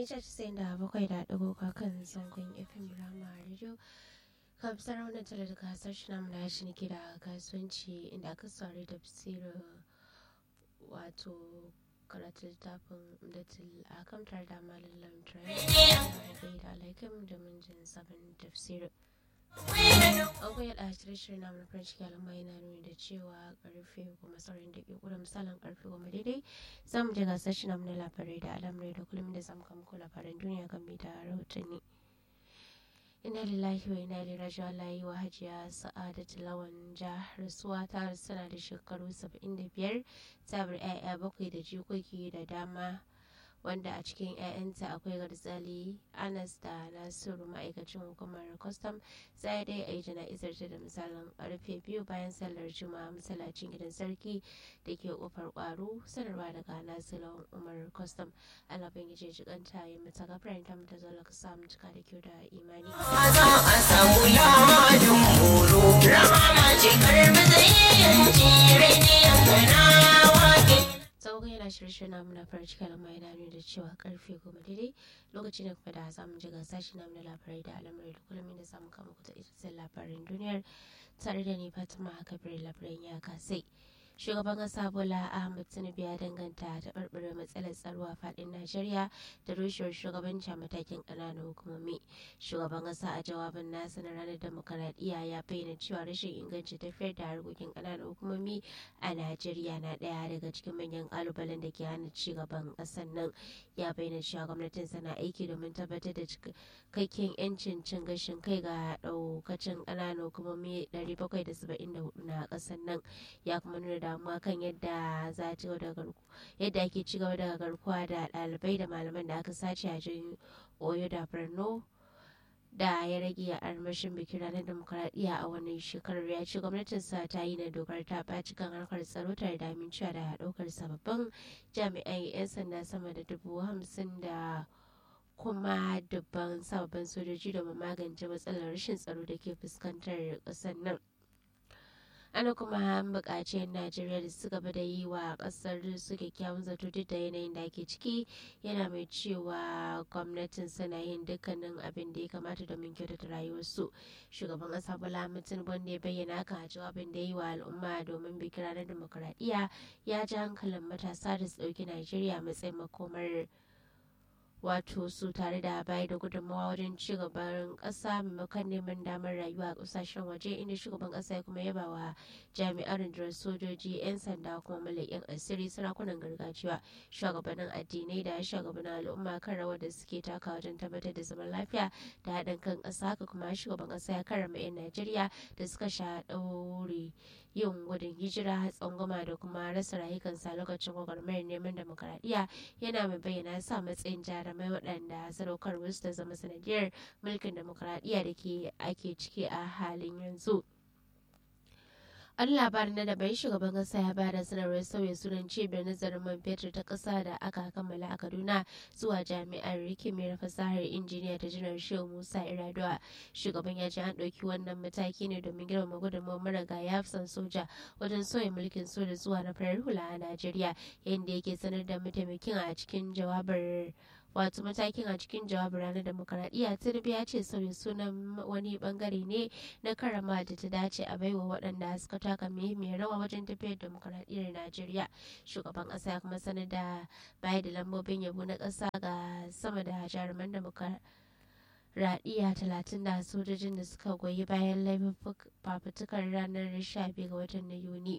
mita casa'in da bakwai da ɗigo kan zangon fm rama radio kamsar wannan tare da gasar shi namu na shi nake da kasuwanci inda aka saurari da bisiru wato karatu littafin umdatul akam tare da malin lamtrai da alaikum da mun jin sabon tafsirin an koya da shirin namu na farin ciki alamma yana nuni da cewa karfe goma sauran da ke da misalin karfe goma daidai za mu je gasar shi namu na labarai da alamrai da kullum da zamu kama ko labaran duniya kan da rahotanni ina lillahi wa ina ilaihi raji'un Allah yi wa hajiya sa'adatu lawan jihar suwa ta sana da shekaru 75 ta bar 'ya'ya bakwai da jikoki da dama wanda a cikin 'ya'yanta akwai garzali anas da nasiru ma'aikacin hukumar kwastam sai dai a yi jana'izar ta da misalin karfe biyu bayan sallar juma'a masallacin gidan sarki da ke kofar kwaro sanarwa daga nasiru umar kwastam allah ban gije jikanta yi mata gafarin ta mata zola ka samu cika da kyau da imani. za a samu lamadin horo rama ce karbi zai jire ne yankana wake sauƙin yana shirye namu na farin cikin al'umma yana nuna da cewa karfe goma daidai lokaci ne kuma da za mu ji gasa shi namu na labarai da al'amurai da kullum da samu kama kuta ita labarin duniyar tare da ni fatima kabir labaran ya kasai shugaban kasa bola ahmed tinubu ya danganta da barbare matsalar tsaro a fadin najeriya da rushewar shugabanci a matakin ƙananan hukumomi shugaban kasa a jawabin nasa na ranar demokaradiyya ya bayyana cewa rashin inganci tafiyar da harkokin ƙananan hukumomi a najeriya na ɗaya daga cikin manyan ƙalubalen da ke hana ci gaban ƙasar nan ya bayyana cewa gwamnatin sana aiki domin tabbatar da cikakken yancin cin gashin kai ga ɗaukacin ƙananan hukumomi 774 na ƙasar nan ya kuma nuna damuwa kan yadda za ci da yadda ake ci gaba da garkuwa da ɗalibai da malaman da aka sace a jin oyo da borno da ya rage a armashin bikin ranar demokuraɗiyya a wannan shekarar ya ce gwamnatinsa ta yi na dokar ta ɓaci kan harkar tsaro tare da amincewa da ɗaukar sababbin jami'an 'yan sanda sama da dubu hamsin da kuma dubban sababbin sojoji domin magance matsalar rashin tsaro da ke fuskantar ƙasar nan. ana kuma buƙaci 'yan najeriya da su gaba da yi wa ƙasar su kyakkyawan zato duk da yanayin da ake ciki yana mai cewa gwamnatin suna yin dukkanin abin da ya kamata domin kyautata rayuwarsu shugaban ƙasa bola tinubu wanda ya bayyana haka a jawabin da ya yi wa al'umma domin bikin ranar demokuraɗiyya ya ji hankalin matasa da su ɗauki najeriya matsayin makomar wato su tare da bayar da gudunmawa wajen ci gaban ƙasa maimakon neman damar rayuwa a ƙasashen waje inda shugaban ƙasa ya kuma yaba wa jami'an rundunar sojoji 'yan sanda kuma malakin asiri sarakunan gargajiya shugabannin addinai da shugabannin al'umma kan rawar da suke taka wajen tabbatar da zaman lafiya da haɗin kan ƙasa haka kuma shugaban ƙasa ya karrama 'yan najeriya da suka sha ɗaure yin gudun hijira tsangwama da kuma rasa rayukansa lokacin gwagwarmayar neman demokaradiyya yana mai bayyana sa matsayin jarumai waɗanda sadaukar wasu ta zama sanadiyar mulkin demokaradiyya da ke ake ciki a halin yanzu. an labarin na daban shugaban kasa ya bada sanarwar sauya sunan cibiyar nazarin man fetur ta kasa da aka kammala a kaduna zuwa jami'ar rikimiyar fasahar injiniya ta janar shehu musa iraduwa shugaban ya ce an ɗauki wannan mataki ne domin girmama gudunmawar maragaya hafsan soja wajen sauya mulkin soja zuwa na farar hula a najeriya yadda yake sanar da mataimakin a cikin jawabar wato matakin a cikin jawabin ranar demokaradiyya tinubu ya ce sauya sunan wani bangare ne na karama da ta dace a baiwa waɗanda suka taka muhimmiyar rawa wajen tafiyar demokaradiyyar najeriya shugaban ƙasa ya kuma sanar da bayar da lambobin yabo na ƙasa ga sama da jaruman demokaradiyya talatin da sojojin da suka goyi bayan laifin fafutukar ranar 12 ga watan na yuni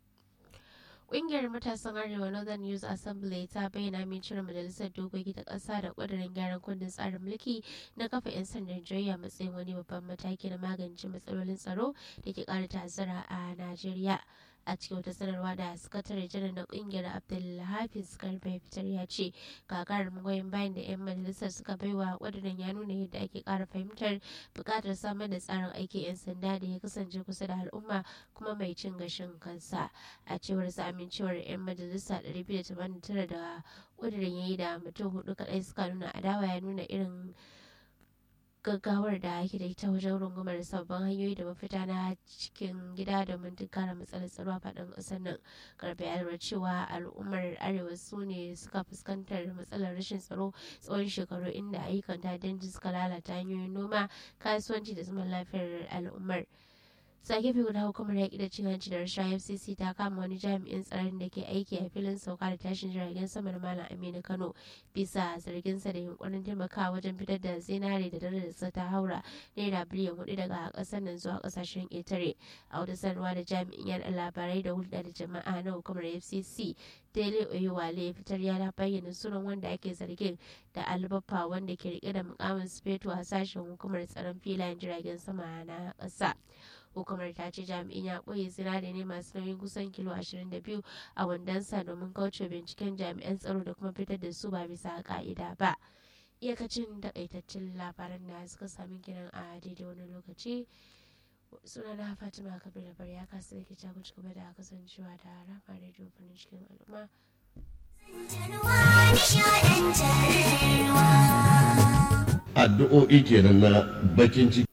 Ƙungiyar matasan Arewa Northern Youth Assembly ta bayyana min cire majalisar dokoki ta ƙasa da ƙudurin gyaran kundin tsarin mulki na kafa 'yan sandan Najeriya matsayin wani babban mataki na magance matsalolin tsaro da ke ƙara ta'azzara a Najeriya. a cikin wata sanarwa da sakatare janar na kungiyar abdulhafiz karfe fitar ya ce gagarumin goyon bayan da 'yan majalisar suka baiwa ƙudurin ya nuna yadda ake ƙara fahimtar buƙatar samar da tsarin aikin 'yan sanda da ya kasance kusa da al'umma kuma mai cin gashin kansa a cewar sa amincewar 'yan majalisa 289 da ƙudurin ya yi da mutum hudu kaɗai suka nuna adawa ya nuna irin gaggawar da ake da ita wajen rungumar sabbin hanyoyi da mafita na cikin gida domin tunkara matsalar tsaro a faɗin ƙasar nan karfe ya lura cewa al'ummar arewa su ne suka fuskantar matsalar rashin tsaro tsawon shekaru inda ayyukan ta'addanci suka lalata hanyoyin noma kasuwanci da zaman lafiyar al'ummar sa gefe guda hukumar yaƙi da cin hanci da rashawa fcc ta kama wani jami'in tsaron da ke aiki a filin sauka da tashin jiragen sama da malam aminu kano bisa zarginsa da yunkurin taimakawa wajen fitar da zinare da darajarsa ta haura naira biliyan hudu daga ƙasar nan zuwa ƙasashen ƙetare a wata sanarwa da jami'in yaɗa labarai da hulɗa da jama'a na hukumar fcc daily oyewale ya fitar ya bayyana sunan wanda ake zargin da albaffa wanda ke rike da mukamin sufeto a sashen hukumar tsaron filayen jiragen sama na ƙasa hukumar ta ce jami'in ya ɓoye zinare ne masu nauyin kusan kilo 22 a wandonsa domin kauce binciken jami'an tsaro da kuma fitar da su ba bisa ka'ida ba iyakacin takaitaccen labaran da suka sami kiran a daidai wani lokaci suna na fatima kabir da ya kasa da ke ci gaba da kasancewa da rama rediyo farin cikin al'umma addu'o'i kenan na bakin ciki